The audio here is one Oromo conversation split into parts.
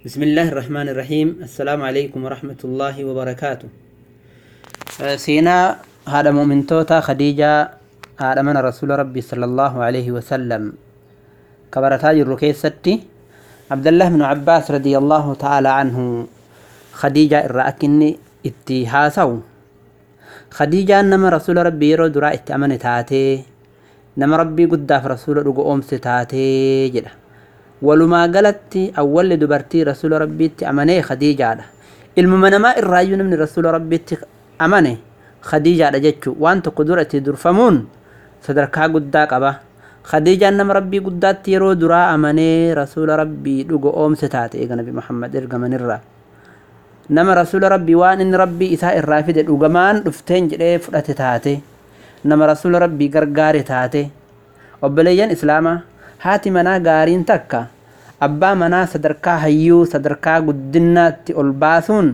بسم الله الرحمن الرحيم السلام عليكم ورحمة الله وبركاته سينا هذا مؤمن توتا خديجة هذا من رسول ربي صلى الله عليه وسلم كبرتا جركي ستي عبد الله بن عباس رضي الله تعالى عنه خديجة الرأكني اتهاسو خديجة نما رسول ربي يرو درا اتأمن تاتي نما ربي قداف رسول رقو أمس تاتي جدا walumaa galatti awwalli dubartii rasuula rabbiitti amanee khadiijaadha ilmuma namaa irraayyuu namni rasuula rabbiitti amane khadiijaadha jechuu waan tokko dura itti durfamuun sadarkaa guddaa qaba khadiijaan nama rabbii guddaatti yeroo duraa amanee rasuula rabbii dhugo oomse taate eega nabi muhammad ergamanirraa nama rasuula rabbii waan inni rabbii isaa irraa fide dhugamaan dhufteen jedhee fudhate taate nama rasuula rabbii gargaare taate obboleeyyan islaamaa haati manaa gaariin takka abbaa manaa sadarkaa hayyuu sadarkaa guddinaatti ol baasuun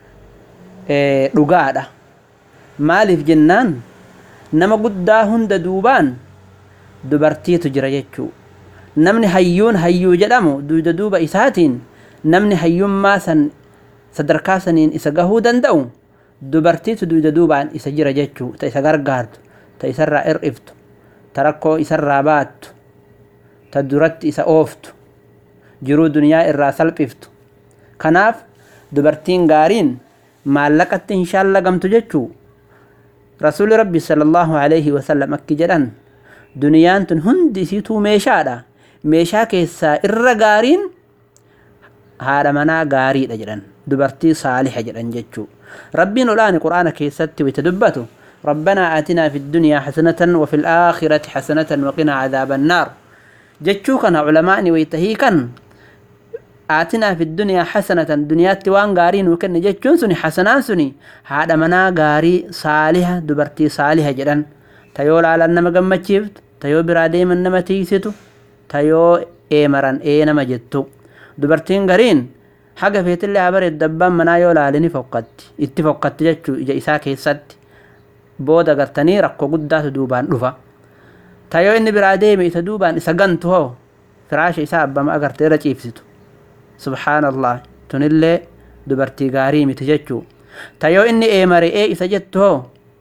dhugaadha maaliif jennaan nama guddaa hunda duubaan dubartiitu jira jechuu namni hayyuun hayyuu jedhamu duuda duuba isaatiin namni hayyummaa san sadarkaa saniin isa gahuu danda'u dubartiitu duuda duubaan isa jira jechuu ta isa gargaartu ta isarraa hir'iftu ta rakkoo isarraa baattu ta duratti isa ooftu jiruu duniyaa irraa salphiftu kanaaf dubartiin gaariin maallaqatti hin shaallagamtu jechuu rasuuli rabbi sallallahu alaihi wasallam akki jedhan duniyaan tun hundi isiituu meeshaadha meeshaa keessaa irra gaariin haadha manaa gaariidha jedhan dubartii saaliha jedhan jechuu rabbiin olaani qur'aana keessatti wayta dubbatu ربنا آتنا في الدنيا حسنة وفي الآخرة حسنة وقنا عذاب النار jechuu kana culamaa'ni waytahii kan aatinaa fi duniyaa hasanatan duniyaatti waan gaarii nuu kenne jechuun suni hasanaan suni haadha manaa gaarii saaliha dubartii saaliha jedhan tayoo laalan nama gammachiiftu tayoo biraa deeman nama tiisitu tayoo eemaran ee nama jettu dubartiin gariin haga feetillee haa bareeddu abbaan manaa yoo laale ni fokkatti itti fokkatti jechuu ija isaa keessatti booda gartanii rakkoo guddaatu duubaan dhufa tayoo inni biraa deeme isa duubaan isa gantu hoo firaasha isaa abbama agarte irra ciibsitu subhaanallah tunillee dubartii gaarii miti jechuu tayoo inni eemare ee isa jettu hoo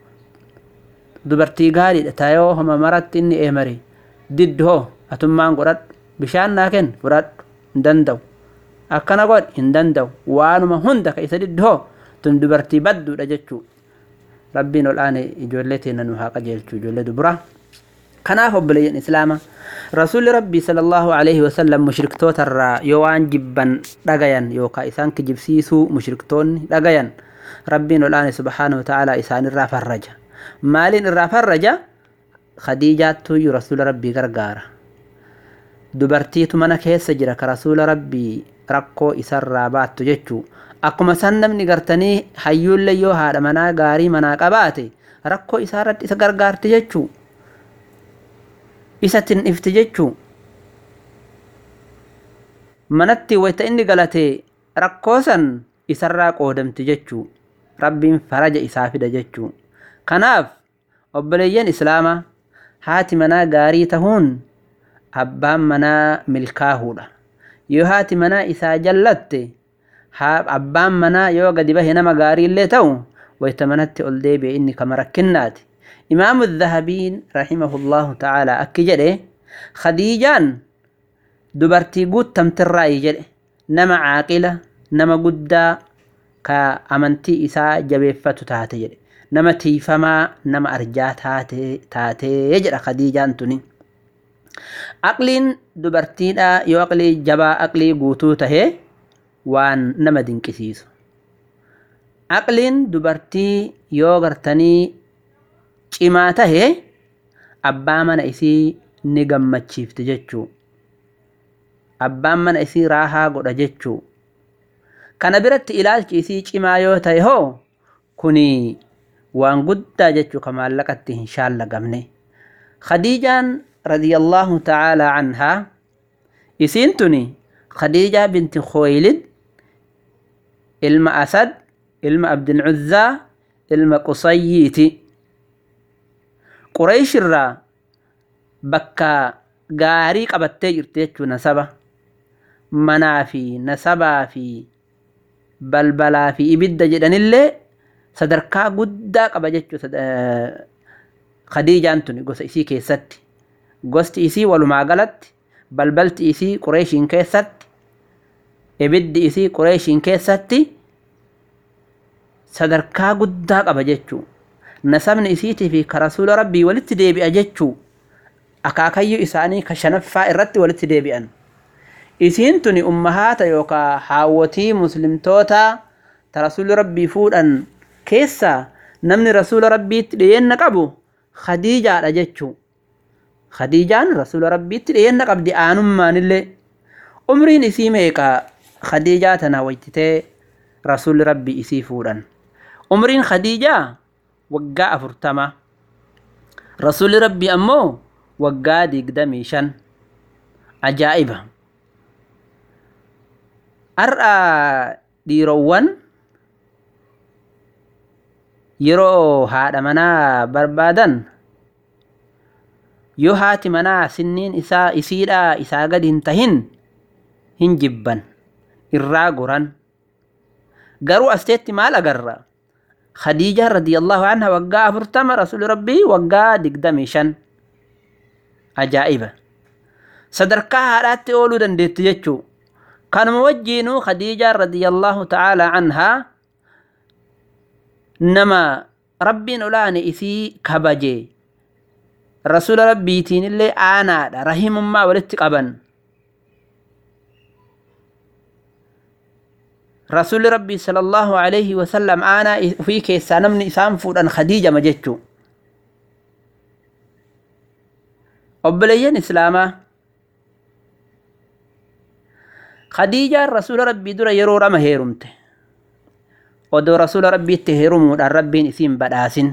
dubartii gaariidha tayoo homa maratti inni eemare diddu hoo atummaan godhadhu bishaan naa kenn fudhadhu hin danda'u akkana godhi hin danda'u waanuma hunda ka isa diddu hoo tun dubartii badduudha jechuu rabbiin ol aane ijoollee teena nu haa qajeelchu ijoollee duburaa kanaaf obboleeyyan islaama rasuulli rabbii sallallahu alaihi wasallam mushriktoota irraa yoo waan jibban dhagayan yookaan isaan kijibsiisuu mushriktoonni dhagayan rabbiin olaane subhaanahu ta'ala isaanirraa farraja maaliin irraa farraja khadiijaattuyyuu rasuula rabbii gargaara dubartiitu mana keessa jira ka rasuula rabbii rakkoo isarraa baattu jechuu akkuma san namni gartanii hayyuullee yoo haadha manaa gaarii manaa qabaate rakkoo isaarratti isa gargaarti jechuu isatin ifti jechuu manatti wayta inni galate rakkoo san isarraa qoodamti jechuu rabbiin faraja isaa fida jechuu kanaaf obboleeyyan islaamaa haati manaa gaarii tahuun abbaan manaa milkaahuudha yoo haati manaa isaa jallatte abbaan manaa yoo gadi bahe nama gaariillee ta'u wayta manatti ol deebi'e inni kama rakkinnaati إمام الذهبين رحمه الله تعالى أكجده خديجان دبرتي قد تمترأي جده نما عاقلة نما قد كأمنتي إساء جبيفة تاتي جده نما تيفما نما أرجا تاتي تاتي يجد خديجان تني أقلين دبرتي دا يو أقلي جبا أقلي قوتو تهي وان نما دنكسيسو أقلين دبرتي يو غرتني cimaa tahe abbaa mana isii ni gammachiifti jechuu abbaan mana isii raahaa godha jechuu kana biratti ilaalchi isii cimaa yoo tahe hoo kuni waan guddaa jechuu ka maallaqatti hin shaallagamne khadiijaan radiyallaahu ta'aalaa anhaa isiin tuni khadiijaa binti khooylid ilma asad ilma abdilcuzzaa ilma qusayyiiti Qureesh irraa bakka gaarii qabattee jirti jechuun nasaba manaa fi nasabaa fi balbalaa fi ibidda jedhanillee sadarkaa guddaa qaba jechuu khadiijaan tuni gosa isii keessatti gosti isii walumaa galatti balbalti isii qureeshiin keessatti ibiddi isii qureeshiin keessatti sadarkaa guddaa qaba jechuu nasabni isiitii fi ka rasuula rabbii walitti deebi'a jechuu akaakayyuu isaanii ka shanaffaa irratti walitti deebi'an isiin tuni ummahaata yookaa haawwatii muslimtoota ta rasuuli rabbii fuudhan keessaa namni rasuula rabbiitti dhiyeenna qabu khadiijaadha jechuu khadiijaan rasuula rabbiitti dhiyeenna qabdi aanummaanillee umriin isii meeqa khadiijaa tana waytitee rasuulli rabbii isii fuudhan umriin khadiijaa waggaa afurtama rasuulli rabbii ammoo waggaa digdamii shan ajaa'iba har'a dhiirowwan yeroo haadha manaa barbaadan yoo haati manaa sinniin isaa isiidhaa isaa gadi hin tahin hin jibban irraa goran garuu asteetti maal agarra khadiijaa radiyallahu anha waggaa afurtama rasuuli rabbii waggaa digdamii shan ajaa'iba sadarkaa haadhaatti ooluu dandeetti jechuu kanuma wajjiinuu khadiijaa radiyallahu ta'aalaa anhaa nama rabbiin olaane isii kabaje rasuula rabbiitiin illee aanaadha rahimummaa walitti qaban rasuulli rabbii sallallahu alaihi wasallam aanaa ufii keessaa namni isaan fuudhan khadiijama jechuu obboleeyyan islaamaa khadiijaan rasuula rabbii dura yeroo lama heerumte odoo rasuula rabbiitti heerumuudhaan rabbiin isiin badhaasin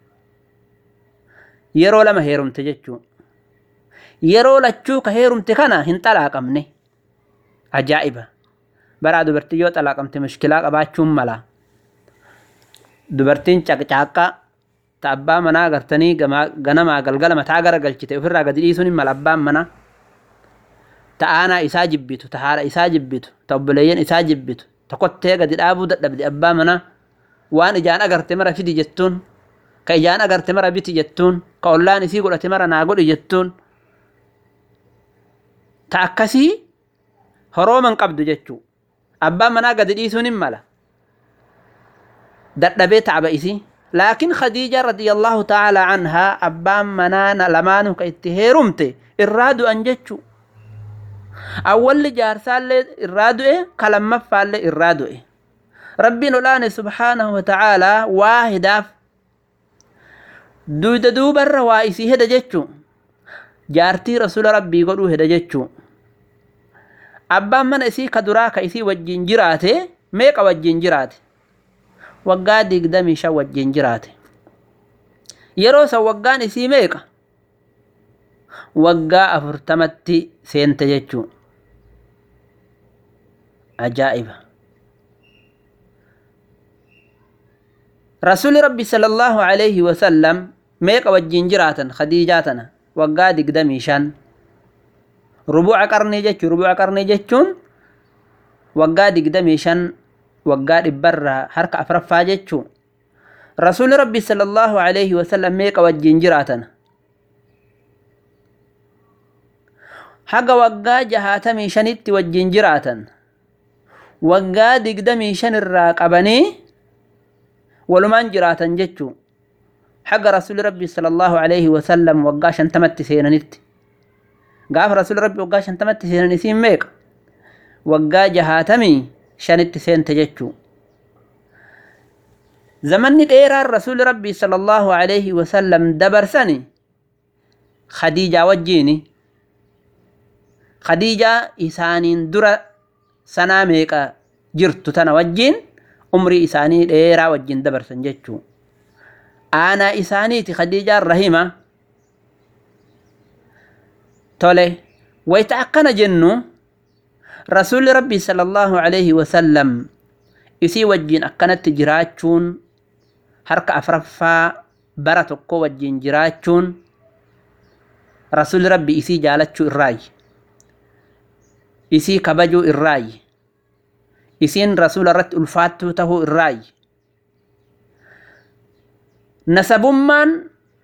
yeroo lama heerumte jechuu yeroo lachuu ka heerumte kana hin xalaaqamne ajaa'iba baraa dubartii yoo xalaaqamte mushkilaa qabaachuun mala dubartiin caqcaaqqa ta abbaa manaa gartanii ganamaa galgala mataa gara galchite ofirraa gadi dhiisuun hin mala abbaan manaa ta aanaa isaa jibbitu ta haadha isaa jibbitu ta obboleeyyan isaa jibbitu ta kottee gadi dhaabuu dadhabde abbaa manaa waan ijaan agarte mara fidi jettuun ka ijaan agarte mara biti jettuun ka ollaan isii godhate mara naa godhi jettuun ta akkasii horooman qabdu jechuu abbaan manaa gadi dhiisuun hin mala dadhabee taaba isii laakiin khadiija radiyallahu ta'aalaa anhaa abbaan manaa lamaanuu ka itti heerumte irraa du'an jechuu awwalli jaarsaallee irraa du'e ka lammaffaallee irraa du'e rabbiin olaane subhaanahu wa ta'aalaa waa hidaaf duyda duubarra waa isii heda jechuu jaartii rasuula rabbii godhuu heda jechuu abbaan mana isii ka duraa ka isii wajjin jiraate meeqa wajjin jiraate waggaa digdamii shan wajjin jiraate yeroo san waggaan isii meeqa waggaa afurtamatti seente jechuu ajaa'iba rasuuli rabbi sallallahu alaihi wasallam meeqa wajjin jiraatan khadiijaa tana waggaa digdamii shan rubuuca qarnii jechuu rubuuca qarnii jechuun waggaa digdamii shan waggaa dhibbarraa harka afraffaa jechuu rasuuli rabbi sallallahu alaihi wasallam meeqa wajjin jiraatan haga waggaa jahaatamii shanitti wajjin jiraatan waggaa digdamii shan irraa qabanii walumaan jiraatan jechuu haga rasuuli rabbi sallallahu alaihi wasallam waggaa shantamatti seenanitti gaafa rasuuli rabbi waggaa shantamatti seenan isiin meeqa waggaa jahaatamii shanitti seente jechuu zamanni dheeraan rasuuli rabbii sallallahu alaihi wasallam dabarsani khadiijaa wajjiini khadiijaa isaaniin dura sanaa meeqa jirtu tana wajjiin umrii isaanii dheeraa wajjin dabarsan jechuu aanaa isaaniiti khadiijaan rahima tole wayta akkana jennu rasuulli rabbii sallallahu alaihi wasallam isii wajjin akkanatti jiraachuun harka afraffaa bara tokko wajjin jiraachuun rasuulli rabbii isii jaalachuu irraayi isii kabajuu irraayi isiin rasuula irratti ulfaattuu tahuu irraayi nasabummaan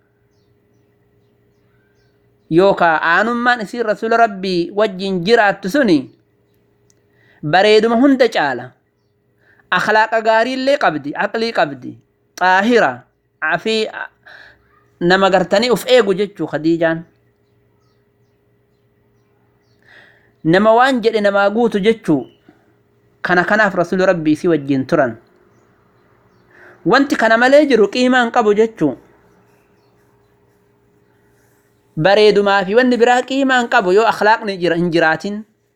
yookaa aanummaan isii rasuula rabbii wajjin jiraattu suni bareeduma hunda caala akhlaaqa gaariillee qabdi aqlii qabdi xaahira afii nama gartanii uf eegu jechuu khadiijaan nama waan jedhe namaa guutu jechuu kana kanaaf rasuuli rabbii isii wajjin turan wanti kana malee jiru qiimaan qabu jechuu bareedumaa fi wanni biraa qiimaan qabu yoo akhlaaqni hin jiraatin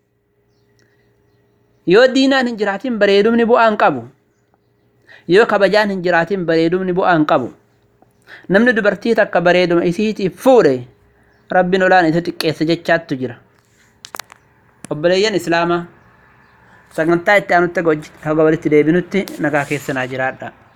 yoo diinaan hin jiraatin bareedumni bu'aan qabu yoo kabajaan hin jiraatin bareedumni bu'aan qabu namni dubartii takka bareeduma isiitiif fuudhe rabbiin olaan isa xiqqeessa jechaattu jira obboleeyyan islaamaa sagantaa itti aanutti haga walitti deebinutti nagaa keessanaa jiraadha